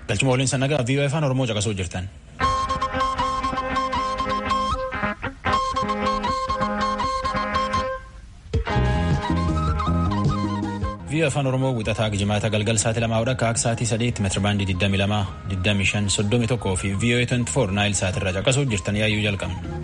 Galchuma waliin sannagaa VOA afaan Oromoo caqasuu jirtan. VOA afaan Oromoo wixataa jimaata galgal sa'aatii lamaa hodha akka sa'aatii sadiitti meetira baandii 22 25 31 fi VOA 24 naayil sa'aatii irraa caqasuu jirtan yaayyuu jalqabna.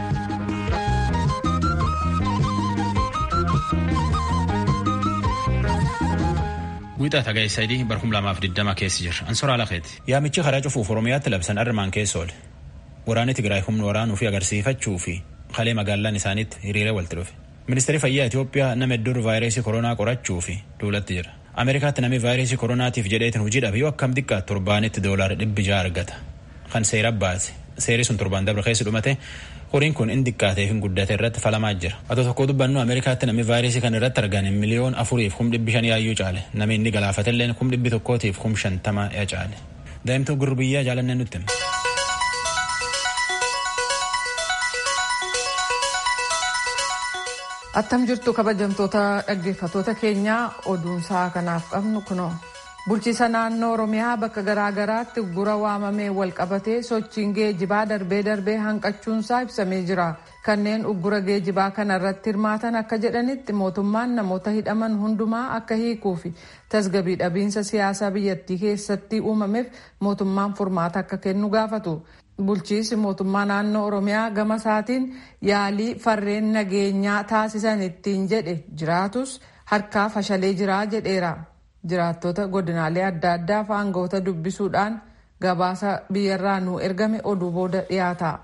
Wixata ga'e sadii barhum lamaaf diddama keessi jira. Ansoraa lafeeti. Yaamichi karaa cufuuf Oromiyaatti labsan armaan keessa oole. Waraanni Tigraay humna waraanuu fi agarsiifachuu fi kalee magaalaan isaaniitti hiriiree walitti dhufe. Ministeerri fayyaa Itoophiyaa nama hedduu vaayirasii koronaa qorachuu fi duulatti jira. Ameerikaatti namni vaayirasii koronaatiif jedheetiin hojii dhabe yoo akkam xiqqaatu torbaanitti doolaara dhibbi ja'a argata. Kan seera baase. Seerri sun torbaan dabre keessa dhumate horiin kun inni xiqqaatee fi guddate irratti falamaa jira. Atoo tokko dubbannu Ameerikaatti namni vaayirasii kan irratti argame miliyoon afuriif kum dhibbi shan yaayyuu caale. Namni inni galaafatelleen kum dhibbi tokkootiif kum shantama yaa caale. Daa'imtuu gurbiyyaa jaalannee nutti hima. Attam jirtu kabajamtoota dhaggeeffatoota keenyaa oduunsaa kanaaf qabnu kunoo. Bulchiisa naannoo Oromiyaa bakka garaa garaatti gura waamamee wal qabatee sochiin geejibaa darbee darbee hanqachuunsaa ibsamee jira. Kanneen uggura geejibaa kana irratti hirmaatan akka jedhanitti mootummaan namoota hidhaman hundumaa akka hiikuu fi tasgabii dhabiinsa siyaasaa biyyattii keessatti uumameef mootummaan furmaata akka kennu gaafatu. Bulchiisi mootummaa naannoo Oromiyaa gama isaatiin yaalii farreen nageenyaa taasisan ittiin jedhe jiraatus harkaa fashalee jira jedheera. Jiraattota godinaalee adda addaa fi aangawoota dubbisuudhaan gabaasa biyyarraa nu ergame oduu booda dhiyaata.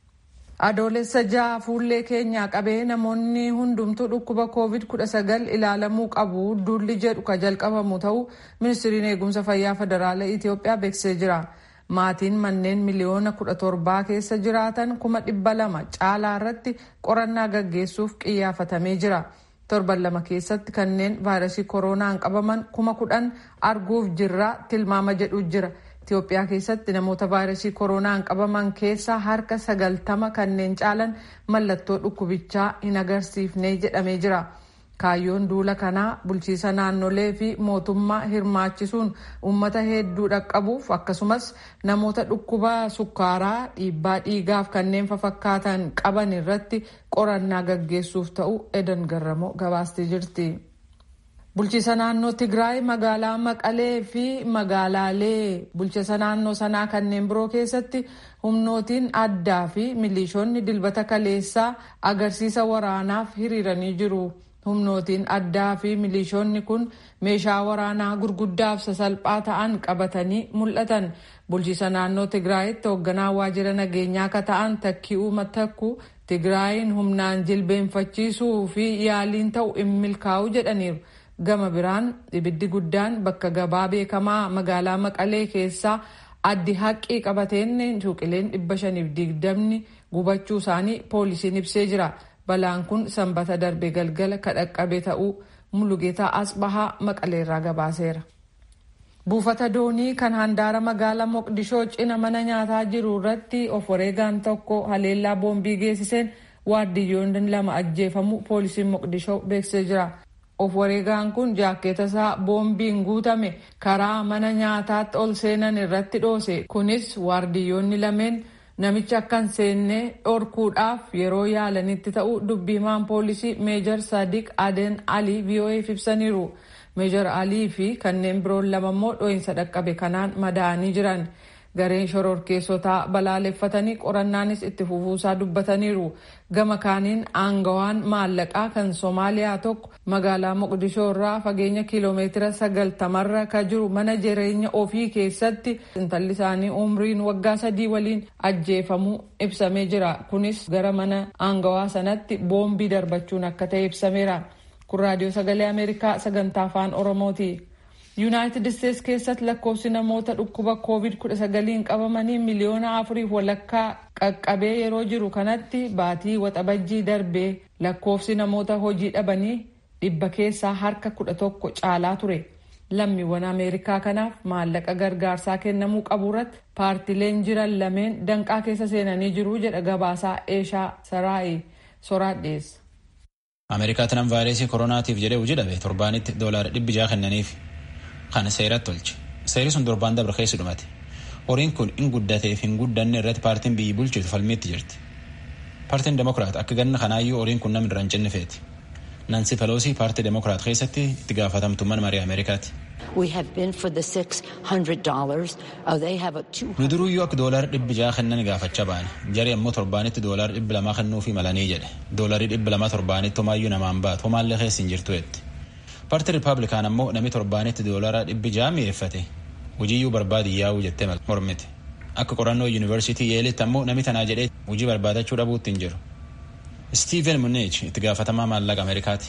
Adoolessa ja'a fuullee keenyaa qabee namoonni hundumtuu dhukkuba COVID-19 ilaalamuu qabu duulli jedhu ka jalqabamu ta'uu ministiriin eegumsa fayyaa federaalaa Itoophiyaa beeksisee jira. Maatiin manneen miliyoona kudha torbaa keessa jiraatan kuma dhibba lama caalaa irratti qorannaa gaggeessuuf qiyyaafatamee jira. Torban lama keessatti kanneen vaayirasii koronaan qabaman kuma kudhan arguuf jirra tilmaama jedhu jira. Itoophiyaa keessatti namoota vaayirasii koronaan qabaman keessaa harka sagaltama kanneen caalan mallattoo dhukkubichaa hin agarsiifne jedhamee jira. Kaayyoon duula kanaa bulchiisa naannolee fi mootummaa hirmaachisuun uummata hedduu dhaqqabuuf akkasumas namoota dhukkuba sukkaaraa dhiibbaa dhiigaaf kanneen fafakkaatan qaban irratti qorannaa gaggeessuuf ta'u edan garramoo gabaastee jirti. Bulchiisa naannoo Tigraay magaalaa Maqalee fi magaalaalee bulchiisa naannoo sanaa kanneen biroo keessatti humnootiin addaa fi milishoonni dilbata kaleessaa agarsiisa waraanaaf hiriiranii jiru. humnootiin addaa fi milishoonni kun meeshaa waraanaa gurguddaaf sasalphaa ta'an qabatanii mul'atan bulchiisa naannoo tigraayitti hoogganaa waajjira nageenyaa akka ta'an takki'uu matakku tigraayin humnaan jilbeenfachiisuu fi yaaliin ta'u hin milkaa'u jedhaniiru gama biraan ibiddi guddaan bakka gabaa beekamaa magaalaa maqalee keessaa addi haqqii qabateen suuqileen dhibba shaniif digdamni gubachuu isaanii poolisiin ibsee jira. balaan kun sanbata darbe galgala kadhaqqabe ta'uu mulugeetaa asbahaa maqaleerraa gabaaseera. buufata doonii kan handaara magaalaa moqdishoo cina mana nyaataa jiru irratti of wareegaan tokko haleellaa boombii geessiseen waardiyyoonni lama ajjeefamu poolisiin moqdishoo beeksisee jira. of wareegaan kun jaakkeeta isaa boombiin guutame karaa mana nyaataatti ol seenan irratti dhoose kunis waardiyyoonni lameen. namicha akkan seenne dhorkuudhaaf yeroo yaalanitti ta'u dubbii himaan poolisii meejar sadiq aden alii vo'eef ibsaniiru meejar alii fi kanneen biroon lama immoo dho'insa dhaqqabe kanaan madaa'anii jiran gareen shororkeessotaa balaaleffatanii qorannaanis itti fufuusaa dubbataniiru gama kaaniin aangawaan maallaqaa kan soomaaliyaa tokko magaalaa moqdishoo irraa fageenya kiiloomeetira sagaltamarra ka jiru mana jireenya ofii keessatti intalli isaanii umriin waggaa sadii waliin ajjeefamuu ibsamee jira kunis gara mana aangawaa sanatti boombii darbachuun akka ta'e ibsameera kun raadiyoo sagalee ameerikaa sagantaa afaan oromooti. yuunaayitid isteets keessatti lakkoofsi namoota dhukkuba covid-19 qabamanii miliyoona afuriif walakkaa qaqqabee yeroo jiru kanatti baatii waxabajjii darbee lakkoofsi namoota hojii dhabanii dhibba keessaa harka kudha tokko caalaa ture lammiiwwan ameerikaa kanaaf maallaqa gargaarsaa kennamuu qabu irratti paartileen jiran lameen danqaa keessa seenanii jiru jedha gabaasaa eeshaa saraa'i soraadheessa. ameerikaatti nam vaayirasii koronaatiif jedhee hojii dhabe torbaanitti doolaara dhibbi ja'a kennaniif. Kana seeratti tolche Seerri sun torbaan dabre keessa dhumate. Horiin kun hin guddateef hin guddanne irratti paartiin biyyi bulchitu falmiitti jirti. Paartiin Demokiraat akka ganna kanaayyuu horiin kun namni irra hin cinne feeti. Nansi Peloosii paartii Demokiraat keessatti itti gaafatamtu mana marii Ameerikaati. Nu duruyyuu akka doolaara dhibbi jaha kennan gaafachaa ba'an. Jari ammoo torbaanitti doolaara dhibbi lamaa kennuufii malanii jedhe. Doolarii dhibbi lamaa torbaanitti homaayyuu namaan baatu homaallee keessa hin jirtu jetti. Paartii Rippaabilikaan ammoo namni torbaanitti doolaara dhibbi jaha mi'eeffate. Hojiiyyuu barbaadi yaa'uu jettee mormite. Akka qorannoo yuunivarsiitii Yeelitti ammoo namni tanaa jedhee hojii barbaadachuu dhabuutti hin jiru. Steven Mnuchin itti gaafatamaa maallaqa Ameerikaati.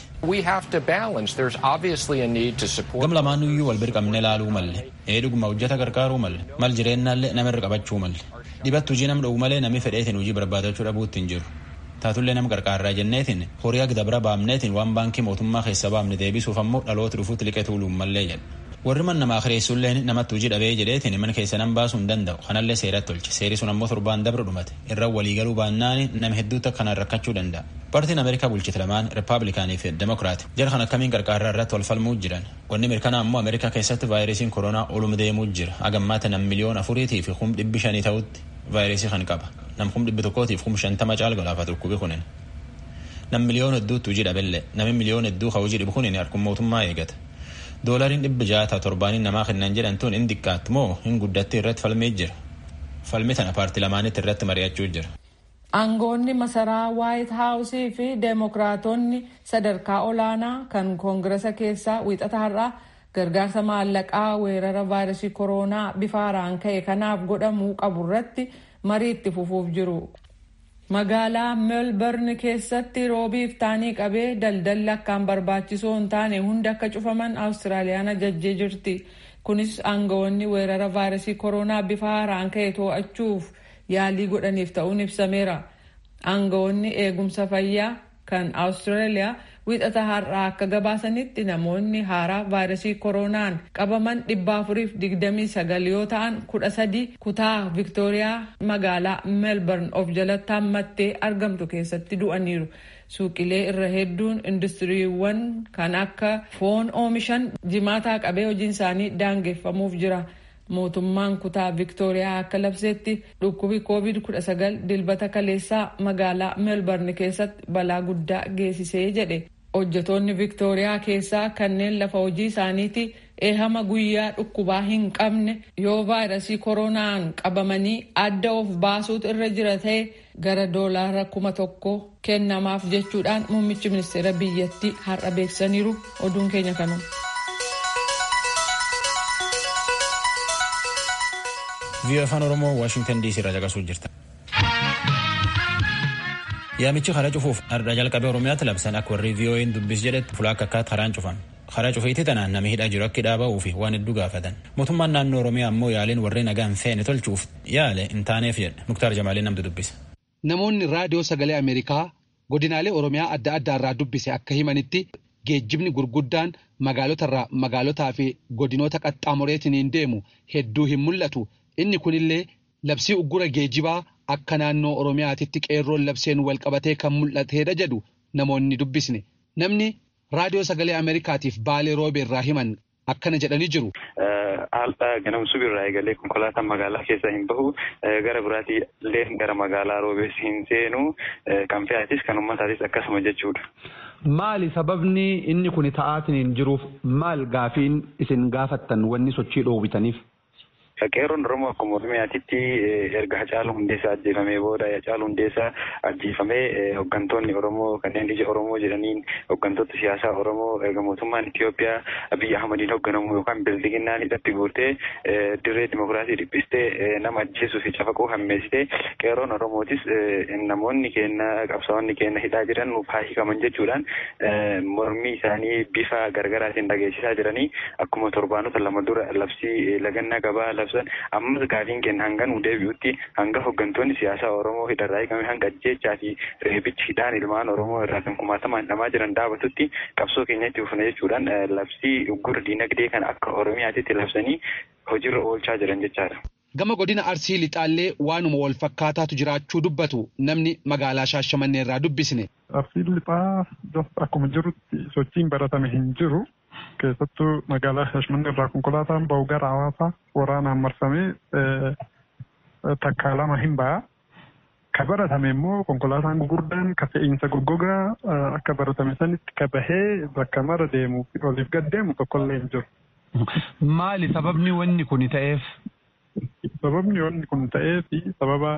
Gam lamaanuyyuu wal birqamne laaluu malle. Ee dhuguma hojjeta gargaaruu malle. Mal jireennaallee nama irra qabachuu malle. Dhibatti hojii nam dhowwu malee namni fedheetiin hojii barbaadachuu dhabuutti hin jiru. Taatullee nama qarqaarraa jenneetiin horii akka dabra baamneetiin waan baankii mootummaa keessa baamne deebisuuf ammoo dhaloota dhufuutti liqee tuuluun mallee jedha. Warri man namaa kireessullee namatti hojii dhabee jedheetiin mana keessa nam baasuu hin danda'u. Kanallee seeratti tolche. Seeri sun ammoo torbaan dabra dhumate. Irra waliigaluu baannaan nama hedduutti akkanaan rakkachuu danda'a. Paartiin Ameerikaa bulchite lamaan Rippaabilikaanii fi Demokiraati. Jara kan akkamiin qarqaarraa irratti wal falmuu jiran. Wanni mirkanaa ammoo Ameerikaa keessatti vaayirasiin koronaa oluma deemuu jira. Agammaata nam miliyoona afuriitii fi kum dhibbi shanii ta'utti vaayirasii kan qaba. Nam kum dhibbi tokkootiif kum shantama caal golaafa dhukkubi kunin. Nam miliyoona hedduutti hojii dhabellee. Nami miliyoona hedduu ka hojii dhibu kunin harkuma mootummaa eegata. Doolariin dhibbi jaata torbaaniin namaa kennan jedhan tun hin xiqqaatti moo hin guddatti irratti falmee jira. Falmi tana paartii lamaanitti irratti mari'achuu jira. Aangoonni masaraa Waayit Haawusii fi Deemokiraatonni sadarkaa olaanaa kan Koongiresa keessaa wiixata har'aa gargaarsa maallaqaa weerara vaayirasii koronaa bifa haaraan ka'e kanaaf godhamuu qabu irratti marii itti fufuuf jiru. Magaalaa Meelbarn keessatti roobiif taanii qabee daldalli akkaan barbaachisoo hin taane hundi akka cufaman Awustiraaliyaan ajajjee jirti. Kunis aangawoonni weerara vaayirasii koronaa bifa haaraan ka'e to'achuuf yaalii godhaniif ta'uun ibsameera. Aangawoonni eegumsa fayyaa kan Awustiraaliyaa wiixata har'aa akka gabaasanitti namoonni haaraa vaayirasii koronaan qabaman dhibba afuriif digdamii sagal yoo ta'an kudha sadi kutaa viktooriyaa magaalaa meelbarn of jalatti hammattee argamtu keessatti du'aniiru. Suuqilee irra hedduun industiriiwwan kan akka foon oomishan jimaataa qabee hojiin isaanii daangeffamuuf jira. Mootummaan kutaa viktooriyaa akka labseetti dhukkubi covid-19 dilbata kaleessaa magaalaa meelbarn keessatti balaa guddaa geessisee jedhe. hojjetoonni viktooriyaa keessaa kanneen lafa hojii isaaniiti eehama guyyaa dhukkubaa hin qabne yoo vaayirasii koronaan qabamanii adda of baasuutu irra jira ta'e gara doolaara kuma tokko kennamaaf jechuudhaan muummichi ministeera biyyattii har'a beeksisaniiru oduun keenya kanuma. Biyya afaan Oromoo Waashingtan DC irraa caqasuu jirta. Yaamichi karaa cufuuf ardha jalqabee Oromiyaatti labsan akka warri VOA'n dubbis jedhetti fulaa akka akkaatti karaan cufan. Karaa cufiitti tanaan namni hidhaa jiru akka hidhaa ba'uu fi waan hedduu gaafatan. Mootummaan naannoo Oromiyaa ammoo yaaliin warri nagaa hin feene tolchuuf yaale hin taaneef jedha. Muktaar Jamaaliin namtu dubbisa. Namoonni raadiyoo sagalee Ameerikaa godinaalee Oromiyaa adda addaa irraa dubbise akka himanitti geejjibni gurguddaan magaalotarraa magaalotaa fi godinoota qaxxaamureetiin deemu hedduu hin mul'atu. Inni kunillee labsii uggura geejibaa akka naannoo Oromiyaatitti qeerroon labseen wal qabatee kan mul'ateedha jedhu namoonni dubbisne. Namni raadiyoo sagalee Ameerikaatiif baalee roobee irraa himan akkana jedhanii jiru. Haaldha ganamsuu irraa eegalee konkolaataan magaalaa keessa hin bahu gara biraatii illee gara magaalaa roobees hin seenu kan fe'atis kan uummataatis akkasuma jechuudha. Maali sababni inni kun ta'aatiin jiruuf maal gaafiin isin gaafattan wanni sochii dhoowwitaniif? Qeerroon Oromoo akkuma Oromiyaatitti erga Hacaaluu Hundeessaa ajjeefamee booda Hacaaluu Hundeessaa ajjeefamee hooggantoonni Oromoo kanneen ija Oromoo jedhaniin hooggantoota siyaasaa Oromoo erga mootummaan Itoophiyaa Abiyyi Ahmadiin hoogganamu yookaan bildiginnaan hidhatti guurtee dirree dimokiraasii dhiphistee nama ajjeesuu fi cafaquu hammeessitee qeerroon Oromootis namoonni keenya qabsaa'onni keenya hidhaa jiran nuuf haa hiikaman jechuudhaan mormii isaanii bifa gargaraatiin dhageessisaa jiranii akkuma torbaanota lama dura labsii lagannaa gabaa labsan ammas gaafiin keenya hanga nu deebi'utti hanga hooggantoonni siyaasaa Oromoo hidharraa hiikame hanga ajjeechaa fi reebichi hidhaan ilmaan Oromoo irraa kan kumaatamaan hidhamaa jiran dhaabatutti qabsoo keenyatti ufuna jechuudhaan labsii uggura diinagdee kan akka Oromiyaatitti labsanii hojiirra oolchaa jiran jechaadha. Gama godina Arsii Lixaallee waanuma wal fakkaataatu jiraachuu dubbatu namni magaalaa Shaashamannee irraa dubbisne. Arsii Lixaa akkuma jirutti sochiin baratame hin jiru. keessattuu magaalaa Shaashmannee irraa konkolaataan bahu gara hawaasaa waraanaan marsamee takkaa lama hin ba'a. Ka baratame immoo konkolaataan gurguddaan ka fe'iinsa goggogaa akka baratame sanitti ka bahee bakka mara deemuu fi oliif gad deemu tokkollee hin jiru. Maali sababni wanni kun ta'eef? Sababni wanni kun ta'eef sababa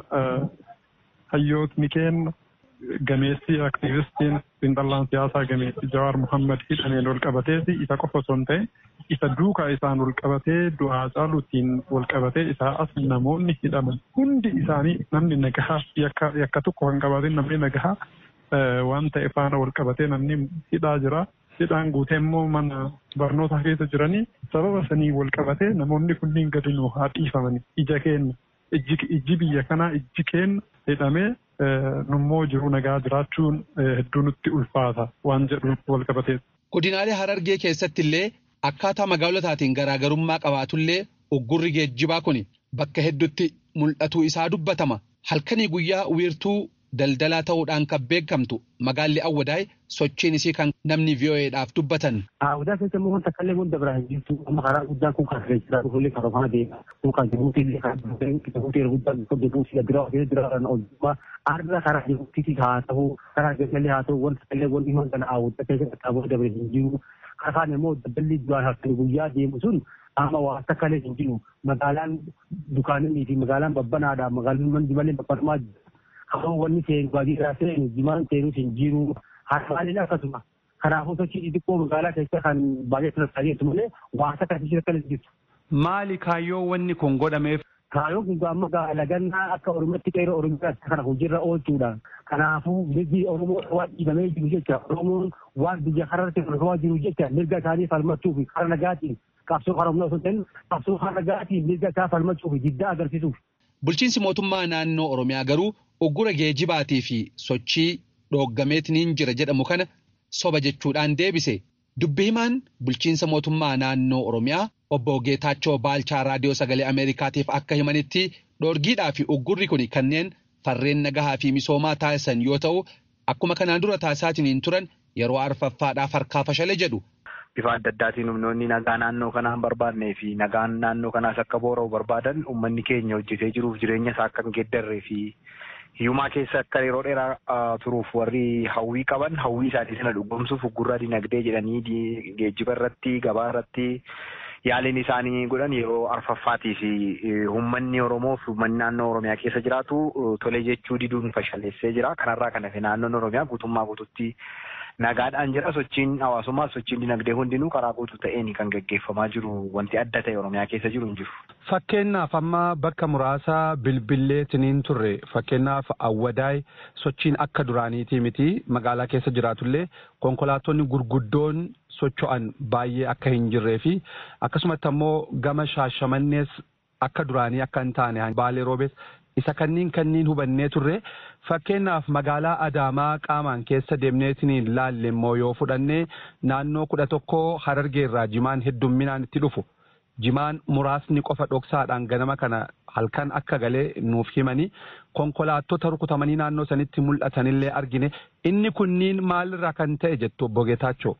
hayyootni kenna gameessi aktiivistiin xiinxallaan siyaasaa gameessi Jawaar Muhammad hidhameen wal qabatee isa qofa osoo hin ta'e isa duukaa isaan wal qabatee du'aa caaluutiin wal qabatee isaa as namoonni hidhaman hundi isaanii namni nagahaa yakka tokko kan qabaatin namni nagahaa waan ta'e faana wal qabatee namni hidhaa jira. Hidhaan guutee immoo mana barnootaa keessa jiranii sababa sanii wal qabatee namoonni kunniin gadi nu haa dhiifamani ija keenya ijji biyya kanaa ijji keenya hidhamee nummoo jiru nagaa jiraachuun hedduu nutti ulfaata waan jedhuuf wal qabatee. Godinaalee Harargee keessatti illee akkaataa magaalotaatiin garaagarummaa qabaatullee uggurri geejjibaa kun bakka hedduutti mul'atuu isaa dubbatama. Halkanii guyyaa wiirtuu daldalaa ta'uudhaan kan beekamtu magaalli Awwadaay sochiin isii kan namni VOA'dhaaf dubbatan. Awwadaa keessa immoo wanta kallee wanta biraa hin jirtu amma karaa guddaan kun kan keessaa dhufullee kan ofaa deema kun kan jibuutii illee kan jibuutii guddaan kun jibuutii bira ofii bira kan oolchuma arra karaa jibuutii haa ta'u karaa keessallee haa ta'u wanta kallee wanti himan kana awwadaa keessa qaqqabuu dabalee hin jiru karaan immoo daldalli duraan halkan guyyaa deemu sun amma waa akka kalee hin jiru magaalaan dukaanonni fi magaalaan babbanaadha magaalaan manni malee babbanamaa jira. Kafoo wanni seenu baadiyyaa seenu jimaan seenus hin jiru. Harmaaleen akkasuma kanaafuu sochii xixiqqoo magaalaa keessa kan baay'ee tattaafatu malee waanta akkasii akka jirtu. Maali kaayyoo wanni kun godhameef? Kaayyoon kun amma lagannaa akka Oromootti qeeroo Oromiyaatti kana hojiirra oolchuudha. Kanaafuu mirgi Oromoo waan dhiibamee jiru jecha Oromoon waan biyya kanarratti hordofamaa jiru jecha mirga isaanii falmachuu fi karaa nagaatiin qabsoo karaa humna osoo ta'in qabsoo karaa nagaatiin mirga isaa falmachuu fi diddaa agarsiisuuf. Bulchiinsi mootummaa naannoo Oromiyaa garuu uggura geejibaatii fi sochii dhooggameetiin jira jedhamu kana soba jechuudhaan deebise. Dubbi himaan bulchiinsa mootummaa naannoo Oromiyaa obbo Geetaachoo Baalchaa Raadiyoo Sagalee Ameerikaatiif akka himanitti dhoorgiidhaa fi uggurri kun kanneen farreen nagahaa fi misoomaa taasisan yoo ta'u akkuma kanaan dura taasisaatiin turan yeroo arfaffaadhaaf harkaa fashale jedhu. Bifa adda addaatiin humnoonni nagaa naannoo kanaa hin barbaadnee fi nagaan naannoo kanaas akka boora'u barbaadan uummanni keenya hojjetee jiruuf jireenya isaa akka hin geeddarree fi hiyyumaa keessa akka yeroo dheeraa turuuf warri hawwii qaban hawwii isaanii sana dhugoomsuuf uggurraa dinagdee jedhanii geejjiba irratti gabaa irratti yaaliin isaanii godhan yeroo arfaffaatii fi uummanni Oromoo fi uummanni naannoo Oromiyaa keessa jiraatu tolee jechuu diduun fashaleessee jira. Kanarraa kan hafe naannoon Oromiyaa guutummaa guututti nagaadhaan jira sochiin hawaasummaa sochiin dinagdee hundinuu karaa guutuu ta'een kan gaggeeffamaa jiru wanti adda ta'e oromiyaa keessa jiru hin jiru. Fakkeenyaaf amma bakka muraasa bilbilleetiniin turre fakkeenyaaf awwadaay sochiin akka duraaniitii miti magaalaa keessa jiraatullee konkolaattonni gurguddoon socho'an baay'ee akka hin jirree fi akkasumatti ammoo gama shaashamannees akka duraanii akka hin taane baalee roobees isa kanniin kanniin hubannee turre fakkeenyaaf magaalaa adaamaa qaamaan keessa deemneetiniin laalle immoo yoo fudhannee naannoo kudha tokko harargee irraa jimaan heddumminaan itti dhufu jimaan muraasni qofa dhoksaadhaan ganama kana halkan akka galee nuuf himanii konkolaattota rukutamanii naannoo sanitti mul'atanillee argine inni kunniin maalirraa kan ta'e jettu obbo Geetaachoo.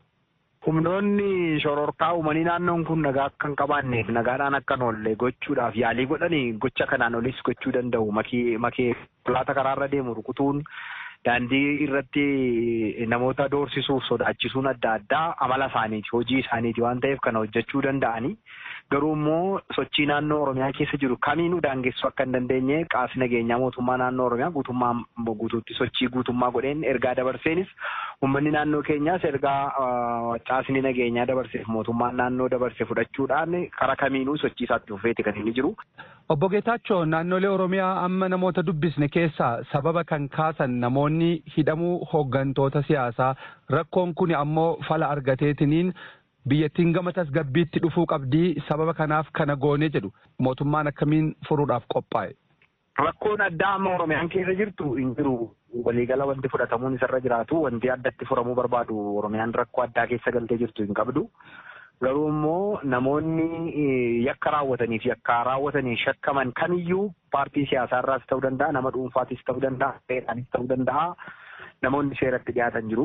Humnoonni shororkaa uumanii naannoon kun nagaa akka hin qabaanneef nagaadhaan akka hin oolle gochuudhaaf yaalii godhanii gocha kanaan olis gochuu danda'u. Makee konkolaataa karaarra deemu rukutuun daandii irratti namoota doorsisuuf sodaachisuun adda addaa amala isaaniiti hojii isaaniiti waan ta'eef kana hojjechuu danda'anii garuu immoo sochii naannoo Oromiyaa keessa jiru kamiinuu daangessuu akka hin dandeenye qaamni nageenyaa mootummaa naannoo Oromiyaa guutummaa guutuutti sochii guutummaa godheen ergaa dabarseenis uummanni naannoo keenyaas ergaa caasni nageenyaa dabarseef mootummaan naannoo dabarse fudhachuudhaan karaa kamiinuu sochii isaatti fufeeti kan inni jiru. Obbo Geetaachoo naannolee Oromiyaa amma namoota dubbisne keessaa sababa kan kaasan namoonni hidhamuu hooggantoota siyaasaa rakkoon kun ammoo fala argateetiniin biyyattiin gama tasgabbiitti dhufuu qabdii sababa kanaaf kana goone jedhu mootummaan akkamiin furuudhaaf qophaa'e. Rakkoon addaa amma Oromiyaan keessa jirtu hin jiru. Waliigala wanti fudhatamuun isarra jiraatu wanti addatti furamuu barbaadu Oromiyaan rakkoo addaa keessa galtee jirtu hin qabdu. Garuu immoo namoonni yakka raawwatanii fi yakka raawwatanii shakkaman kamiyyuu paartii siyaasaa irraas ta'uu danda'a nama dhuunfaatis ta'uu danda'a seeraanis ta'uu danda'a namoonni seeratti dhiyaatan jiru.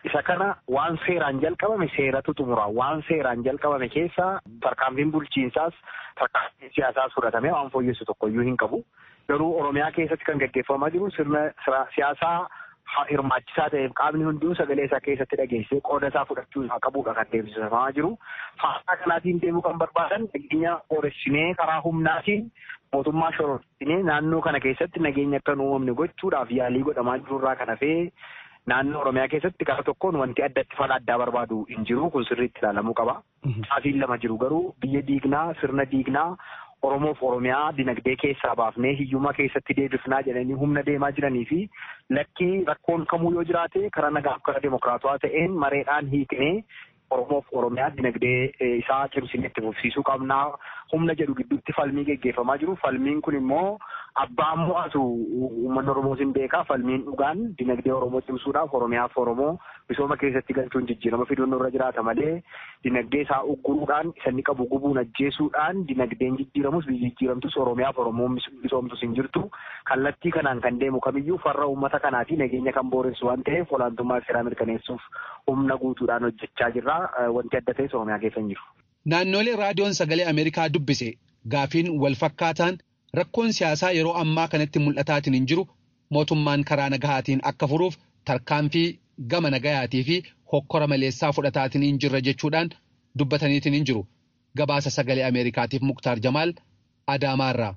Isa kana waan seeraan jalqabame seeratu xumura. Waan seeraan jalqabame keessa tarkaanfiin bulchiinsaas tarkaanfiin siyaasaas fudhatamee waan fooyyessu tokkoyyuu hin qabu. Garuu Oromiyaa keessatti kan gaggeeffamaa jiru sirna siyaasaa hirmaachisaa ta'eef qaamni hunduu sagalee isaa keessatti dhageessee qooda isaa fudhachuu isaa qabuudha kan deemsifamaa jiru. Faasaa kanaatiin deemuu kan barbaadan nageenya booressinee karaa humnaatiin mootummaa shororsinee naannoo kana keessatti nageenya akka hin uumamne gochuudhaaf yaalii godhamaa jirurraa kan hafee naannoo Oromiyaa keessatti karaa tokkoon wanti addatti fala addaa barbaadu hin jiru kun sirriitti ilaalamuu qaba. Saafiin lama jiru garuu biyya diignaa sirna diignaa Oromoof Oromiyaa dinagdee keessaa baafnee hiyyummaa keessatti deebifnaa jedhanii humna deemaa jiranii fi lakkii rakkoon kamuu yoo jiraate karaa nagaaf karaa demokiraatawaa ta'een mareedhaan hiiknee Oromoof Oromiyaa dinagdee isaa cimsinee itti fufsiisuu qabnaa humna jedhu gidduutti falmii geggeeffamaa jiru. Falmiin kun immoo abbaan mo'atu uummanni Oromoo sin beekaa falmiin dhugaan dinagdee Oromoo cimsuudhaaf Oromiyaaf Oromoo misooma keessatti galchuun jijjiirama fiduun irra jiraata malee dinagdee isaa ugguruudhaan isa inni qabu gubuun ajjeesuudhaan dinagdeen jijjiiramus biyyi jijjiiramtus Oromiyaaf Oromoo misoomtus hin jirtu. Kallattii kanaan kan deemu kamiyyuu farra uummata kanaatii nageenya kan booressu waan ta'eef olaantummaa seeraa mirkaneessuuf humna guutuudhaan hojjechaa jirra. Wanti adda ta'es Oromiyaa keessa hin jiru. Naannolee raadiyoon sagalee Ameerikaa dubbise gaafiin wal fakkaataan rakkoon siyaasaa yeroo ammaa kanatti mul'ataatiin hin jiru mootummaan karaa nagahaatiin akka furuuf tarkaanfii gama nagayaatii fi hokkora maleessaa fudhataatiin hin jirra jechuudhaan dubbataniitiin hin jiru. Gabaasa sagalee Ameerikaatiif Muktaar Jamaal Adaamaarraa.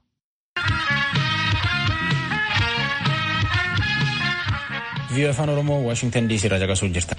Viiyoo afaan Oromoo Waashingtan DC irraa caqasuu jirta.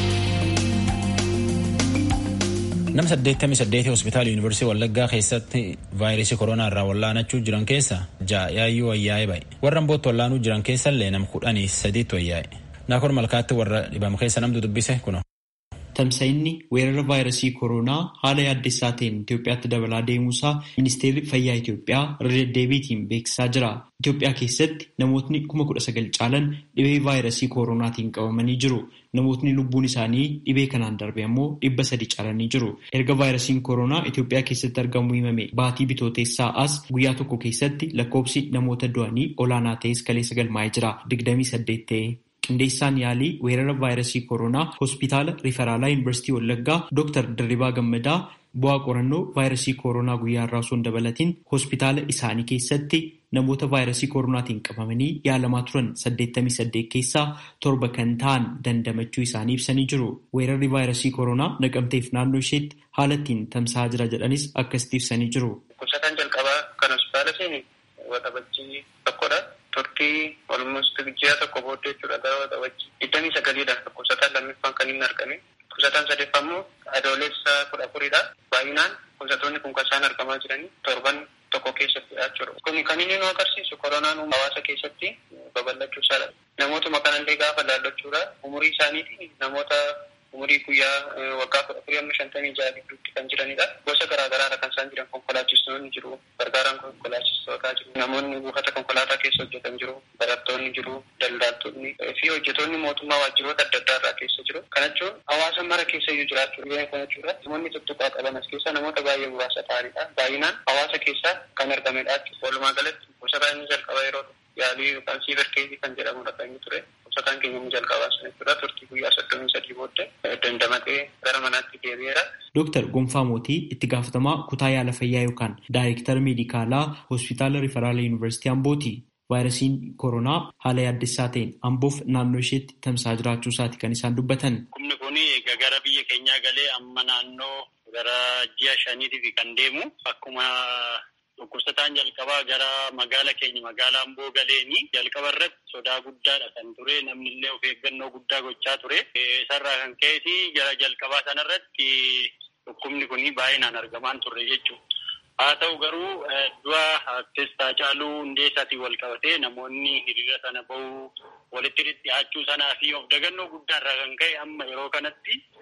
Nama 88 hospitaala Yuunivarsiitii Wallaggaa keessatti vaayirasii koronaa irraa wallaanachuu jiran keessa ja'a yaayyuu wayyaa'ee ba'e. Warra ambootti wallaanuu jiran keessallee nam kudhanii sadiitti wayyaa'e. Naakon malkaatti warra dhibame keessa namtu dubbise kuno. Tamsa'inni weerara vaayirasii koronaa haala yaaddessaa ta'een Itoophiyaatti dabalaa deemuusaa ministeerri fayyaa Itoophiyaa irra deddeebiitiin beeksisaa jira. Itoophiyaa keessatti namootni kuma kudha sagal caalan dhibee vaayirasii koronaatiin qabamanii jiru. Namootni lubbuun isaanii dhibee kanaan darbe ammoo dhibba sadi caalanii jiru. Erga vaayirasiin koronaa Itoophiyaa keessatti argamu himame baatii bitooteessaa as guyyaa tokko keessatti lakkoobsi namoota du'anii olaanaa ta'es kaleessa galmaa'ee jira. Digdamii saddeet ta'e. qindeessaan yaalii weerara vaayirasii koronaa hospitaala riferaalaa yuunivarsiitii wallaggaa dooktar dirribaa gammadaa bu'aa qorannoo vaayirasii koronaa guyyaa irraa osoo hin dabalatiin hospitaala isaanii keessatti namoota vaayirasii koronaatiin qabamanii yaalamaa turan 88 keessaa torba kan ta'an dandamachuu isaanii ibsanii jiru weerarri vaayirasii koronaa naqamteef naannoo isheetti haala ittiin tamsa'aa jira jedhanis akkasitti ibsanii jiru. Kusataan jalqabaa kan hospitaala seeni waxabajjii tokkodha. turtii olmost ji'a tokko booddee jechuudha gara waxabajjii digdamii sagaliidha kusataan lammiffaan kan inni argame kusataan sadeeffaa immoo adoolessa kudha afuridha baay'inaan kusatoonni kun kan isaan argamaa jiranii torban tokko keessatti jechuudha kun kan inni nu agarsiisu koronaan hawaasa keessatti babal'achuu isaadha namootuma kanallee gaafa laallachuudha umurii isaaniitiin namoota umurii guyyaa waggaa kudha afurii amma shantamii jaha gidduutti kan jiranidha. Gosa garaa garaadha kan isaan jiran konkolaachistoonni jiru. Gargaaraan konkolaachistootaa jiru. Namoonni buufata konkolaataa keessa hojjetan jiru. Barattoonni jiru. Daldaaltonni fi hojjetoonni mootummaa waajjiroota adda addaa irraa keessa jiru. Kana jechuun hawaasa mara keessa iyyuu jiraachuu dhibee kana jechuudha. Namoonni tuttuqaa qaban as keessa namoota baay'ee muraasa ta'anidha. Baay'inaan hawaasa keessaa kan argamedha. Walumaa galatti gosa inni jalqaba yeroo yaalii yookaan siiver keezii kan jedhamudha kan inni ture. Kusataan keenya inni jalqabaa sana jechuudha. Turtii guyyaa soddomii sadii booddee dandamatee gara manaatti deebi'eera. Dooktar Gonfaa Mootii itti gaafatamaa kutaa yaala fayyaa yookaan daayirektara meedikaalaa hospitaala Riferaala Yuunivarsiitii Ambooti. Vaayirasiin koronaa haala yaaddessaa ta'een Amboof naannoo isheetti tamsa'aa jiraachuu isaati kan isaan dubbatan. Humni kun egaa gara biyya keenyaa galee amma naannoo gara ji'a shaniitiif kan deemu akkuma dhukkubsataan jalqabaa gara magaala keenya magaalaa Amboo galeeni jalqaba irratti sodaa guddaadha kan ture namni illee of eeggannoo guddaa gochaa ture. Isarraa kan ka'eeti gara jalqabaa sanarratti dhukkubni kun baay'inaan argamaan turre jechuudha. Haa ta'u garuu du'a artistaa Haacaaluu Hundeessaatiin wal qabatee namoonni hiriira sana bahuu walitti dhiyaachuu sanaa fi of dagannoo guddaarraa kan ka'e amma yeroo kanatti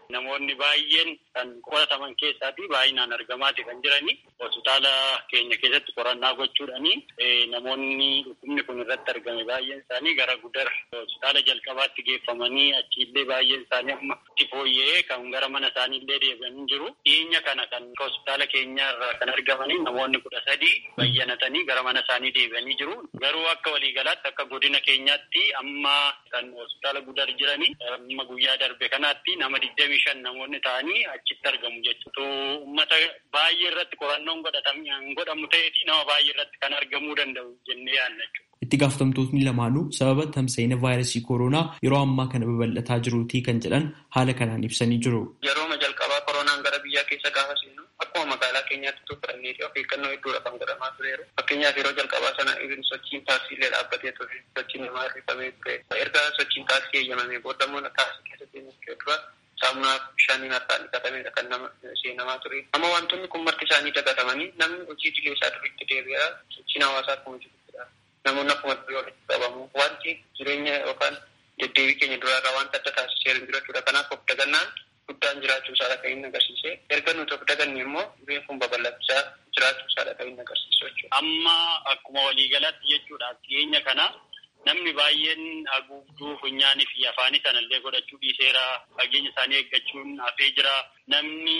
namoonni baay'een kan qorataman keessaati baay'inaan argamaati kan jirani hospitaala keenya keessatti qorannaa gochuudhani namoonni dhukkubni kun irratti argame baay'een isaanii gara gudar hospitaala jalqabaatti geeffamanii achiillee baay'een isaanii amma itti fooyya'ee kan gara mana isaaniillee deebi'anii jiru dhiyeenya kana kan hospitaala keenyaarra kan argamanii namoonni kudha sadii bayyanatanii gara mana isaanii deebi'anii jiru garuu akka waliigalaatti akka godina keenyaatti amma kan hospitaala gudar jiranii amma guyyaa darbe kanaatti nama digdamii shan namoonni ta'anii achitti argamu jechuudha. Uummata baay'ee irratti qorannoon godhamu ta'eeti nama baay'ee irratti kan argamuu danda'u jennee yaadna jechuudha. Itti gaafatamtootni lamaanuu sababa tamsa'ina vaayirasii kooroonaa yeroo ammaa kana babal'ataa jiruutii kan jedhan haala kanaan ibsanii jiru. Yerooma jalqabaa kooroonaan gara biyyaa keessa gaafa seenu akkuma magaalaa keenyaatti tuffannee fi of eeggannoo hedduudha kan godhamaa tureeru. Fakkeenyaaf yeroo jalqabaa sana ibin sochiin taaksiilee dhaabbatee ture sochiin namaa hirrifamee ture. Erga sochiin taaksii eeyyamamee booda immoo taaksii keessatti inni dura saamunaa bishaaniin harkaan dhiqatameedha kan nama seenamaa ture. Amma wantoonni kun marti isaanii dagatamanii namni hojii idilee isaa duriitti deebi'aa sochiin hawaasaa akkuma jirudha. Namoonni akkuma durii walitti qabamu. Wanti jireenya yookaan deddeebii keenya duraarraa wanta adda taasisee hin jiraachudha. Kanaaf of dagannaan guddaan jiraachuu isaa kan inni agarsiise. Erga nuti of daganne immoo dhibeen kun babal'achaa jiraachuu isaa kan inni agarsiisu jechuudha. Amma akkuma waliigalaatti jechuudha dhiyeenya kana namni baay'een haguugduu funyaanii fi afaanii sanallee godhachuu dhiiseera fageenya isaanii eeggachuun hafee jira namni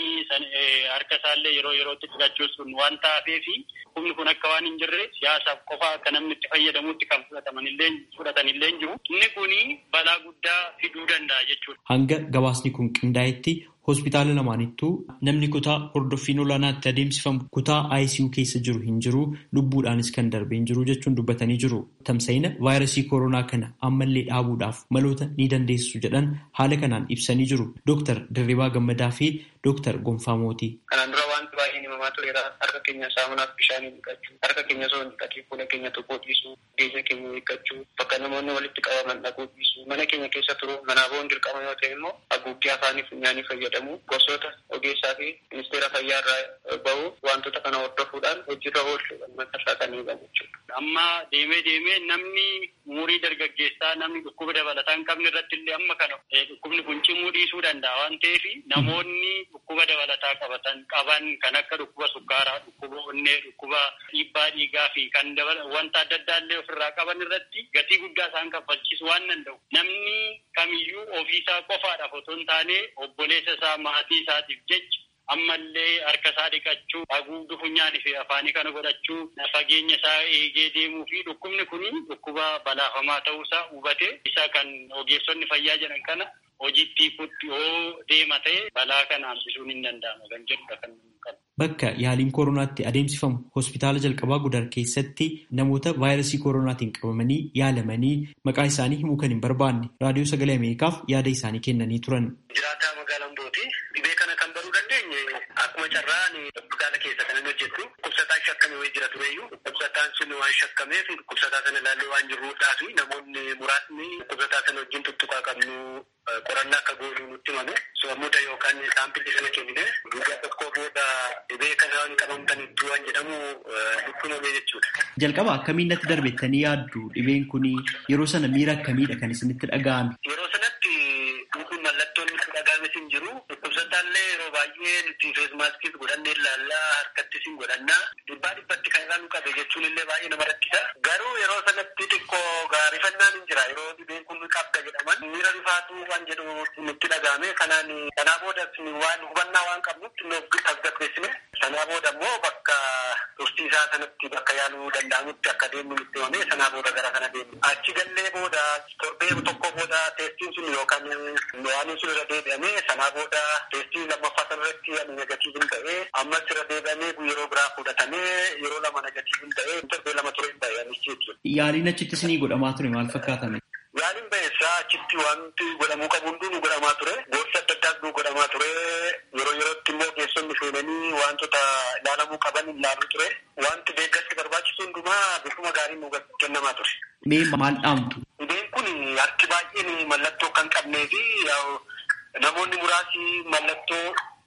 harka isaallee yeroo yerootti dhiqachuun sun waan taafee fi humni kun akka waan hin jirre siyaasaaf qofa akka namni itti fayyadamutti kan fudhatamanillee fudhatanillee jiru inni kuni balaa guddaa fiduu danda'a jechuudha. Hanga gabaasni kun qindaa'etti hospitaala lamaanittuu namni kutaa hordoffiin olaanaatti adeemsifamu kutaa ICU keessa jiru hin jiru lubbuudhaanis kan darbee hin jiru jechuun dubbatanii jiru. Tamsa'ina vaayirasii kooroonaa kana ammallee dhaabuudhaaf maloota ni dandeessu jedhan haala kanaan ibsanii jiru. Dooktar Dirribaa Gammadaa fi Dooktar Gonfaa Mootii. Kanaan dura wanti baay'een himamaa tureera. Harka keenya saamunaaf bishaanii dhiqachuu, harka keenya osoo hin dhiqatiin fuula keenya tuquu dhiisuu, geenya keenya eeggachuu, bakka namoonni walitti qabaman dhaquu dhiisuu, mana keenya keessa turu, manaa boon dirqama yoo ta'e immoo haguuggii afaanii funyaanii fayyadamu, gosoota ogeessaa fi ministeera fayyaa irraa bahu wantoota kana hordofuudhaan hojiirra oolchuudhaan matarraa kan eegamu jechuudha. Amma deemee deemee namni umurii dargaggeessaa namni dhukkuba dabalataa hin qabne irratti illee amma kana dhukkubni kun cimuu dhiisuu danda'a waan ta'eef namoonni dhukkuba dabalataa qabatan qaban kan akka dhukkuba sukkaaraa, dhukkuba onnee, dhukkuba dhiibbaa dhiigaa fi kan wanta adda addaa illee ofirraa qaban irratti gatii guddaa isaan kaffalchiisu waan danda'u. Namni kamiyyuu ofiisaa qofaadhaaf otoo hin taane obboleessa isaa maatii isaatiif jecha ammallee harka isaa dhiqachuu haguugduu funyaanii fi afaanii kana godhachuu fageenya isaa eegee deemuu fi dhukkubni kun dhukkuba balaafamaa ta'uusaa hubate isa kan ogeessonni fayyaa jedhan kana hojiitti kutti yoo deema ta'e balaa kana hambisuun hin danda'ama kan jedhudha kan Bakka yaaliin kooronaatti adeemsifamu hospitaala jalqabaa gudar keessatti namoota vaayirasii kooroonaatiin qabamanii yaalamanii maqaa isaanii himuu kan hin barbaanne raadiyoo sagalee Ameerikaaf yaada isaanii kennanii turan. Jiraataa magaalaa Ambooti dhibee kana kan baruu dandeenye akkuma carraan hospitaala keessa kan inni hojjetu dhukkubsataan shakkamee wayii jira tureyyuu dhukkubsataan sun waan shakkameef dhukkubsataa sana ilaallee waan jirruudhaa fi namoonni muraasni dhukkubsataa sana wajjin tuttuqaa qabnu qorannaa akka goonuu nutti himame soomuda yookaan saampilii sana kennine guyyaa tokko booda dhibee kana waan qabamtanitti waan jedhamu nutti himame jechuudha. Jalqaba akkamiin natti darbettanii yaaddu dhibeen kun yeroo sana miira akkamiidha kan isinitti dhaga'ame? Yeroo sanatti kun mallattoon nutti dhaga'ame sin jiru dhukkubsataallee yeroo baay'ee nuti feesmaaskis godhannee ilaallaa harkattis hin godhannaa dhibbaa dhibbatti kan irraa nu qabe jechuun illee baay'ee nama rakkisa. Garuu yeroo sanatti xiqqoo gaarifannaan hin jira yeroo dhibeen kun qabda jedhaman miira rifaatu waan jedhu nutti dhaga'ame kanaan sanaa booda waan hubannaa waan qabnutti nuuf tasgabbeessine sanaa booda immoo bakka tursiisaa sanatti bakka yaaluu danda'amutti akka deemnu nutti himame sanaa booda gara kana deemnu achi gallee booda torbee tokko booda teestiin sun yookaan waan sun irra deebi'ame sanaa booda teestiin lammaffaa sanarratti ani negatiivin ta'ee ammas irra deebi'amee yeroo biraa fudhatamee yeroo lama negatiivin ta'ee torbee lama ture hin ta'e anichi jechuudha. Yaaliin achitti isinii godhamaa ture maal fakkaatame? Yaaliin ba'eessaa achitti wanti godhamuu qabu hunduu nu godhamaa ture. Gorsa adda addaas nu godhamaa ture. Yeroo yerootti immoo geessonni seenanii wantoota ilaalamuu qaban ilaaluu ture. Wanti deeggarsi barbaachisu hundumaa bifuma gaariin nu kennamaa ture. Mee maal dhaamtu? Dhibeen kun harki baay'een mallattoo kan qabnee fi namoonni muraasi mallattoo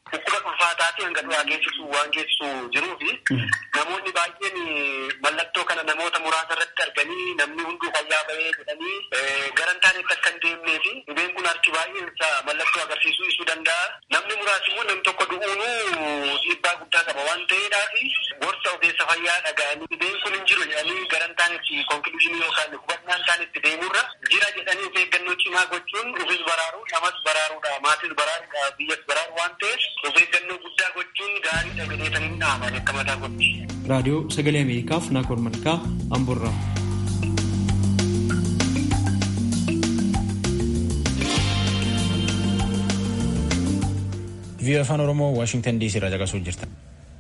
dhukkuba ulfaataa fi hanga du'aa geessisu waan geessisu jiruu fi namoonni baay'een mallattoo kana namoota muraasa irratti arganii namni hunduu fayyaa bahee jedhanii garan taanetti akka hin deemnee fi dhibeen kun harki baay'een isaa mallattoo agarsiisuu isuu danda'a. Namni muraasni immoo namni tokko du'uunuu dhiibbaa guddaa qaba waan ta'eedhaa fi gorsa ogeessa fayyaa dhaga'anii dhibeen kun hin jiru jedhanii garan taanetti konkluuzinii yookaan hubannaan taanetti deemurra jira jedhanii of eeggannoo cimaa gochuun ofis baraaru namas baraaruudha maatis baraaruudha biyyas baraaru waan ta'eef of eeggannoo guddaa gochuun gaariidha jedheetanii hin dhaaman akka mataa gochi. raadiyoo sagalee ameerikaaf naakoor malkaa amborraa. vii'oo afaan oromoo waashingtan diisii irraa caqasuu jirta.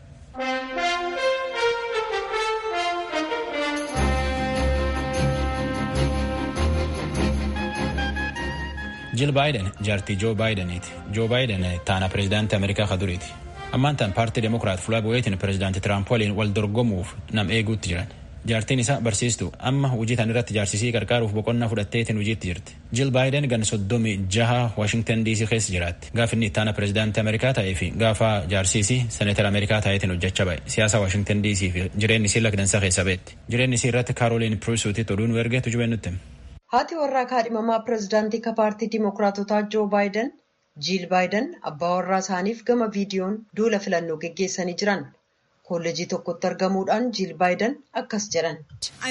jil baayiden jaartii joo baayideniiti joo baayiden taana pireezidaantii ameerikaa kaduriiti ammaan tan paartii demokiraat fuula bu'eetiin pireezidaantii tiraamp waliin wal dorgomuuf nam eeguutti jiran jaartiin isaa barsiistu amma hojii tan irratti jaarsisii qarqaaruuf boqonnaa fudhatteetiin hojiitti jirti jil baayiden gan soddomii jaha waashingtan diisii keessa jiraatti gaaf inni ittaana pireezidaantii ameerikaa ta'ee fi gaafa jaarsisii seneetara ameerikaa ta'eetiin hojjechaa ba'e siyaasa waashingtan diisii fi jireenyi isii lakdansa keessa beetti jireenyi isii irratti kaarooliin piriisuutitti oduu nu ergeetu jubeen nutti haati warraa kaadhimamaa pireezidaantii ka paartii dimokiraatotaa joo baayiden jiil baayiden abbaa warraa isaaniif gama viidiyoon duula filannoo geggeessanii jiran kolleejii tokkotti argamuudhaan jiil baayiden akkas jedhan.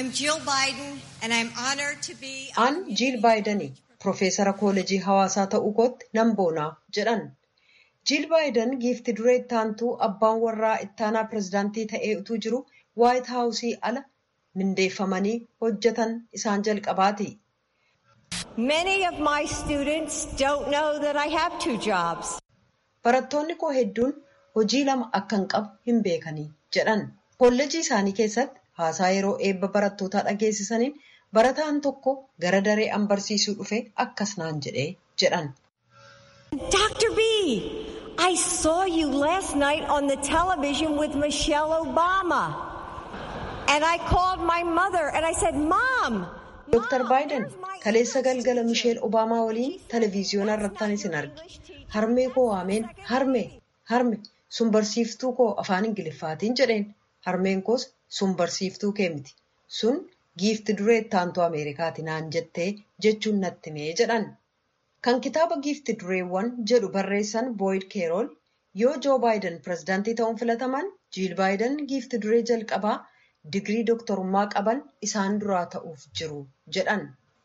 an jiil baayidanii piroofeesara kolleejii hawaasaa ta'uu kootti nan boonaa jedhan. jiil baayiden giifti duree ittaantuu abbaan warraa ittaanaa pireezidaantii ta'ee utuu jiru waayit haawusii ala mindeeffamanii hojjetan isaan jalqabaati. Many of my students don't know that I have two jobs. Barattoonni koo hedduun hojii lama akka hin qabu hin beekanii jedhan. Kolleejii isaanii keessatti haasaa yeroo eebba barattootaa dhageessisaniin barataan tokko gara daree an barsiisuu dhufe akkas naan jedhee jedhan. Dr. B, I saw you last night on the television with Michelle Obama. And I called my mother and I said, Mom. Dr. Baayiden kaleessa galgala Misheel Obaamaa waliin televiziyoona irrattan isin arge. Harmee koo waameen harmee harme sun barsiiftuu koo afaan Ingiliffaatiin jedheen. Harmeen koos sun barsiiftuu kee miti. Sun giifti duree ittaantuu Ameerikaati naan jettee jechuun natti mee jedhan. Kan kitaaba giifti dureewwan jedhu barreessan Boyd Keerool yoo Joo Baayiden pireezidaantii ta'uun filataman Jiil Baayiden giifti duree jalqabaa digirii dooktorummaa qaban isaan duraa ta'uuf jiru jedhan.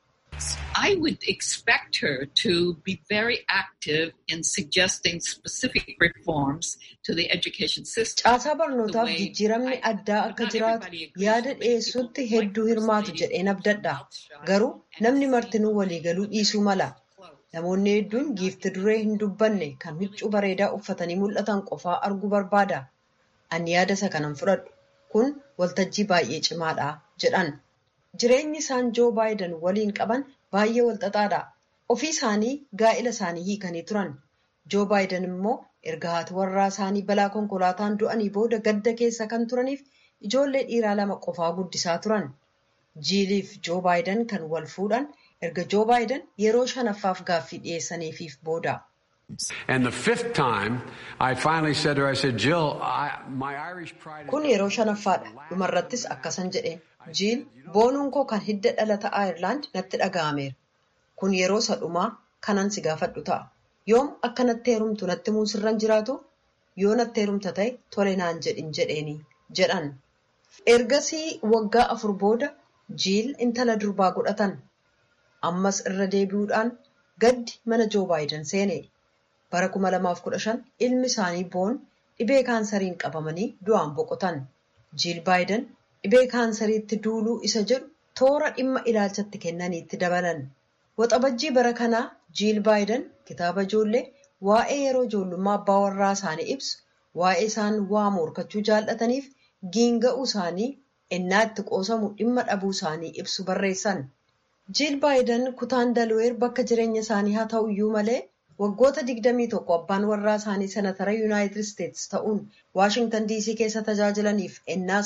I would expect her to be very active in suggesting specific reforms to the education system. Caasaa barnootaaf jijjiiramni addaa akka jiraatu yaada dhiyeessuutti hedduu hirmaatu jedheen abdadha. Garuu namni martinuu waliigaluu dhiisuu mala. Namoonni hedduun giifti duree hin dubbanne kan huccuu bareedaa uffatanii mul'atan qofaa arguu barbaada. Ani yaada isa kanan fudhadhu. Kun waltajjii baay'ee cimaadha jedhan. Jireenyi isaan Joo Baayiden waliin qaban baay'ee walxaxaadha. Ofii isaanii gaa'ila isaanii hiikanii turan. Joo Baayiden immoo erga haati warraa isaanii balaa konkolaataan du'anii booda gadda keessa kan turaniif ijoollee dhiiraa lama qofaa guddisaa turan. Jiiliif Joo Baayiden kan wal fuudhan erga Joo Baayiden yeroo shanaffaaf gaaffii dhiyeessaniifiif booda. And the fifth time, I finally said to her, I said, Jill, I, my Irish pride. Kun yeroo shanaffaadha. Dhumarrattis akkasan jedheen. Jiil boonuun koo kan hidda dhalata Ayirlaand natti dhaga'ameera. Kun yeroo sadhumaa kanan si gaafadhu ta'a. Yoom akka natti heerumtu natti muusirran jiraatu yoo natti heerumta ta'e tole naan jedhin jedheeni jedhan. Ergasii waggaa afur booda Jiil intala durbaa godhatan. Ammas irra deebi'uudhaan gaddi mana Joo Baayiden seene. bara 2015 ilmi isaanii boon dhibee kaansariin qabamanii du'aan boqotan. Jiil Baayiden dhibee kaansariitti duuluu isa jedhu toora dhimma ilaalchatti kennaniitti dabalan. Waxabajjii bara kanaa Jiil Baayiden kitaaba ijoollee waa'ee yeroo ijoollummaa abbaa warraa isaanii ibsu waa'ee isaan waa morkachuu jaallataniif giinga'uu isaanii ennaa itti qoosamu dhimma dhabuu isaanii ibsu barreessan. Jiil Baayiden kutaan Dalweer bakka jireenya isaanii haa ta'u iyyuu malee waggoota 21 abbaan warraa isaanii senatara yuunaayitid isteetsi ta'uun waashingtan diisii keessa tajaajilaniif ennaa isaan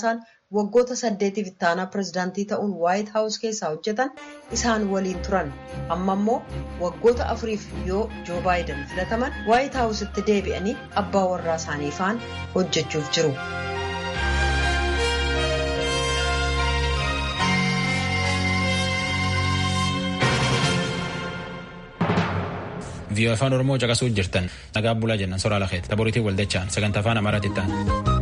waggoota saddeetiif ittaanaa pirezidaantii ta'uun waayit haawus keessaa hojjetan isaan waliin turan amma immoo waggoota afuriif yoo joo baayiden filataman waayit haawusitti deebi'anii abbaa warraa isaanii faan hojjechuuf jiru. viiyoo afaan oromoo caqasuu jirtan nagaa bulaa jennan soraa lakeeti laboriitii waldachaan sagantaa afaan amaaraatti ta'an.